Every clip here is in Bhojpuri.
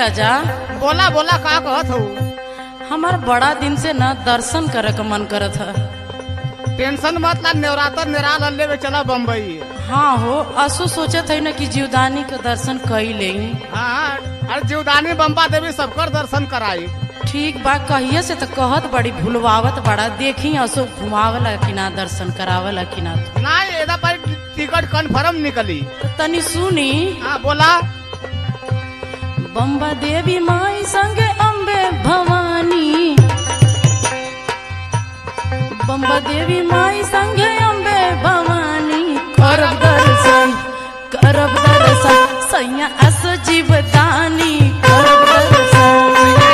राजा बोला बोला का कहत हूँ हमार बड़ा दिन से न दर्शन करे का मन करत है टेंशन मत ला नवरात्र निराल लेवे चला बम्बई हाँ हो असो सोचत है न कि जीवदानी के दर्शन कई ले हाँ अरे जीवदानी बम्बा देवी सबकर दर्शन कराई ठीक बा कहिए से तो कहत बड़ी भूलवावत बड़ा देखी असो घुमावला कि ना दर्शन करावला कि ना ना एदा पर टिकट कन्फर्म निकली तो तनी सुनी हाँ बोला बम्बा देवी माई संगे अम्बे भवानी बम्बा देवी माई संगे अम्बे भवानी करब दर्शन करब दर्शन सैया अस जीवदानी करब दर्शन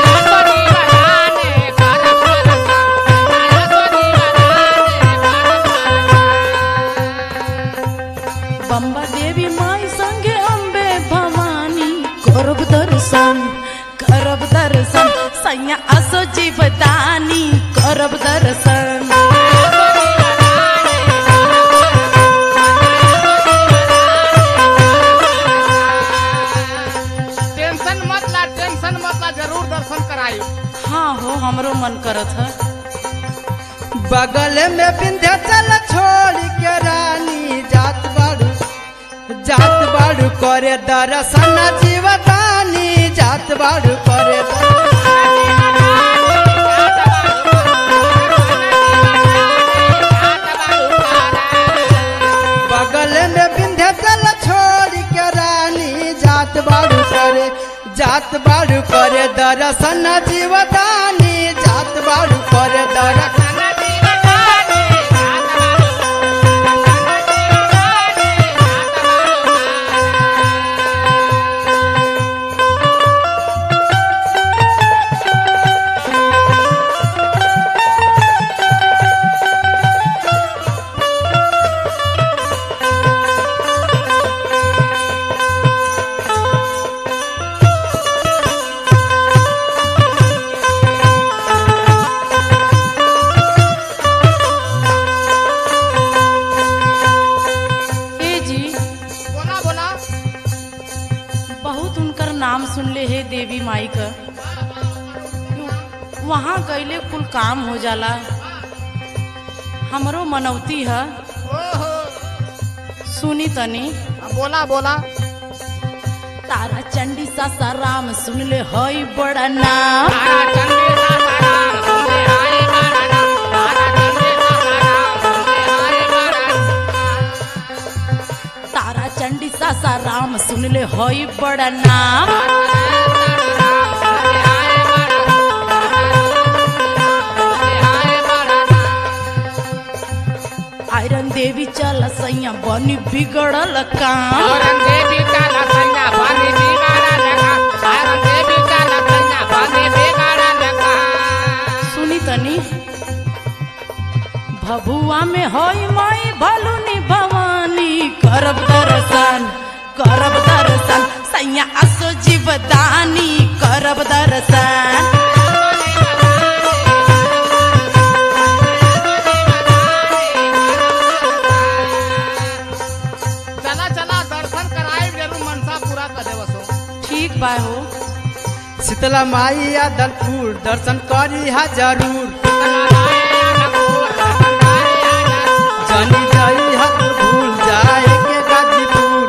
बम्बा देवी माई संगे अम्बे भवानी करब दर्शन करब दर्शन सैया असो जीवदानी करब दर्शन टेंशन मत ला टेंशन मत ला जरूर दर्शन कराई हाँ हो हमरो मन करत है बगल में विंध्याचल छोड़ के रानी जात बाड़ू जात बाड़ू करे दर्शन जीवदानी जात बाड़ू करे बगल में विंध्याचल छोड़ के रानी जात बाड़ू करे जात बाड़ू करे दर्शन जीवदानी जात बाड़ू करे दर्शन ए जी बोला बोला बहुत उनकर नाम सुनले है देवी माई का वहाँ गईले कुल काम हो जाला हमरो मनौती है ओहो सुनी तनी हाँ, बोला बोला तारा चंडी सासाराम सुन ले हई बड़ा नाम तारा चंडी सासाराम सुन ले हई बड़ा नाम आयरन देवी चल सैया बनी बिगड़ल काम सुनी तनी भभुआ में होई माई भलुनी भवानी करब दर्शन करब दर्शन सैया असो जीवदानी करब दर्शन चला चला दर्शन कराए जरूर मनसा पूरा कर देव सो ठीक बा हो शीतला माई आदलपुर दर्शन करी हा जरूर जनी जाई हा तो भूल जाए के गाजीपुर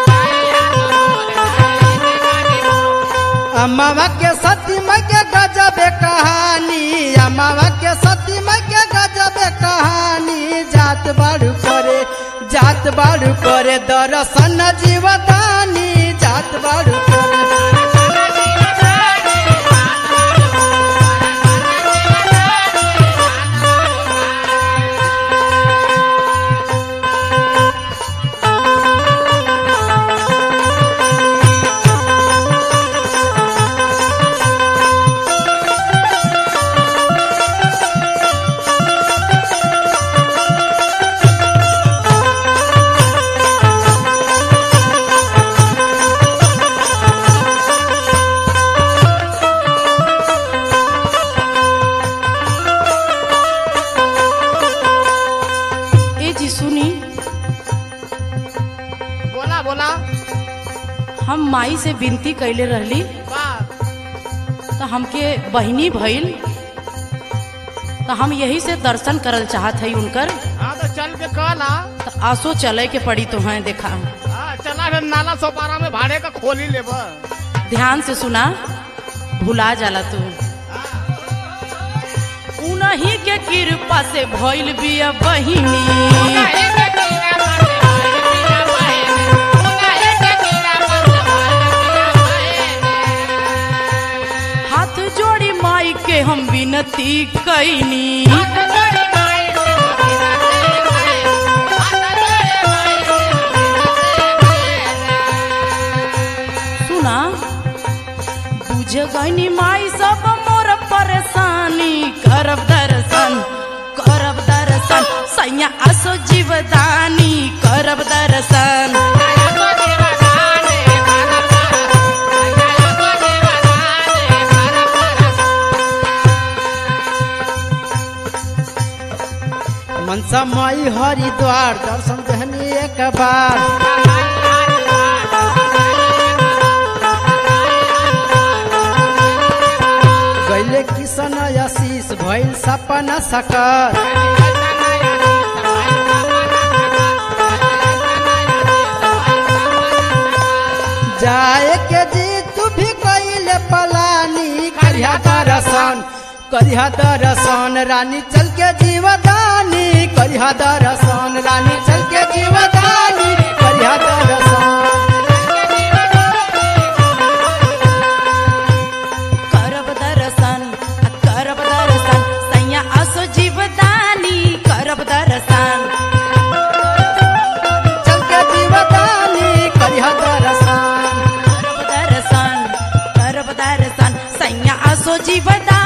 अम्मावा के सती माई के गजबे कहानी अम्मावा के सती माई के गजबे कहानी जात बाड़ू करे जात बाड़ू करे दर्शन जीवदानी जात बाड़ू करे ए जी सुनी बोला बोला हम माई से विनती कैले रहली वाह तो हमके बहिनी भइल तो हम यही से दर्शन करल चाहत है उनकर हाँ तो चल के कल आ तो आसो चले के पड़ी तो हैं देखा हाँ, चला रे नाला सोपारा में भाड़े का खोली लेब ध्यान से सुना भुला जाला तू उन्हीं के कृपा से भइल बिया बहिनी हाथ जोड़ी माई के हम विनती कैनी सुना बुझ गईनी माई सब मोर परेशानी करब दर्शन करब दर्शन सैया असो जीवदानी करब दर्शन मनसा माई हरिद्वार दर्शन देहनी एक बार गैले किशन आशीष भइल सपना सकर जाए के जी तू भी कैले पलानी करिया दर्शन करिया दर्शन रानी चल के जीवदानी करिया दर्शन रानी चल के जीवदानी करिया दर्शन करब दर्शन आ करब दर्शन सैया असो जीवदानी करब दर्शन चल के जीवदानी करिया दर्शन करब दर्शन करब दर्शन सैया असो जीवदानी